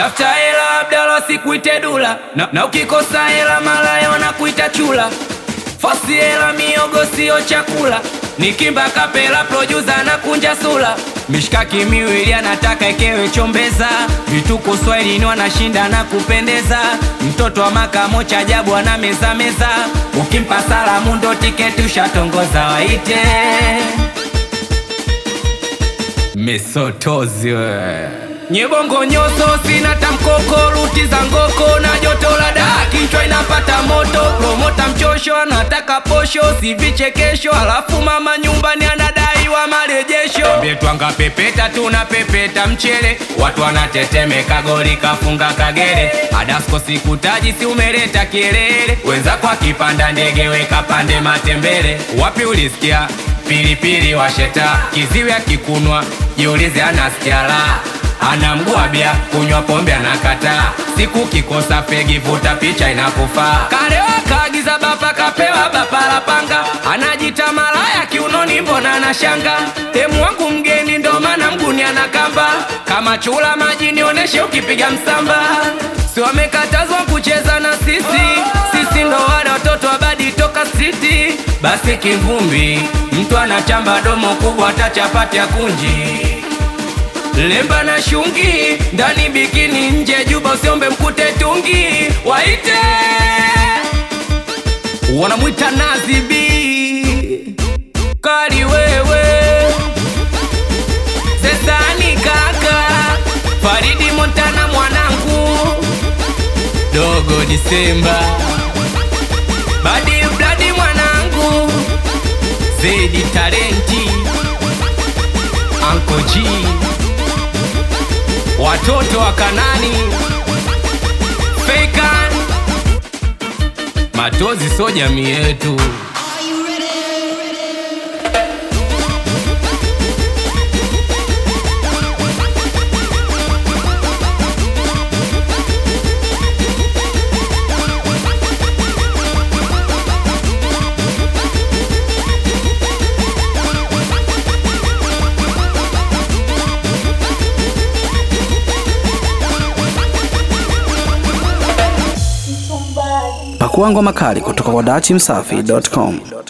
tafuta hela Abdala sikuite dula na, na ukikosa hela malaya wanakuita chula fosi hela miogo sio chakula nikimba kapela producer na kunja sula mishkaki miwili anataka ekewe chombeza vituko swahilini wanashinda na kupendeza mtoto wa makamo cha ajabu ana meza meza ukimpa salamu ndo tiketi ushatongoza waite mesotozi we nyebongo nyoso sina tamkoko ruti za ngoko na joto la daa kichwa inapata moto promota mchosho anataka posho si vichekesho alafu mama nyumbani anadaiwa marejesho ambie twanga pepeta tuna pepeta mchele watu wanatetemeka goli kafunga kagere adasko sikutaji si umeleta kielele wenzako akipanda ndege weka pande matembele wapi ulisikia pilipili washeta kiziwi akikunwa jiulize anasikia la ana mguu bia kunywa pombe anakataa siku kikosa fegi vuta picha inakufaa kalewa kaagiza bapa kapewa bapa la panga anajita malaya kiunoni mbona anashanga temu wangu mgeni ndo maana mguni anakamba kama chula maji nioneshe ukipiga msamba si wamekatazwa kucheza na sisi sisi ndo wale watoto wabadi toka striti basi kivumbi mtu anachamba domo kubwa hata chapati ya kunji lemba na shungi ndani bikini nje juba usiombe mkute tungi waite wanamwita nazibi kali wewe sesani kaka faridi montana mwanangu dogo disemba badi bladi mwanangu zedi talenti anko G watoto wa Kanani Fakan Matozi so jamii yetu Pakua ngoma kali kutoka kwa dachimsafi.com.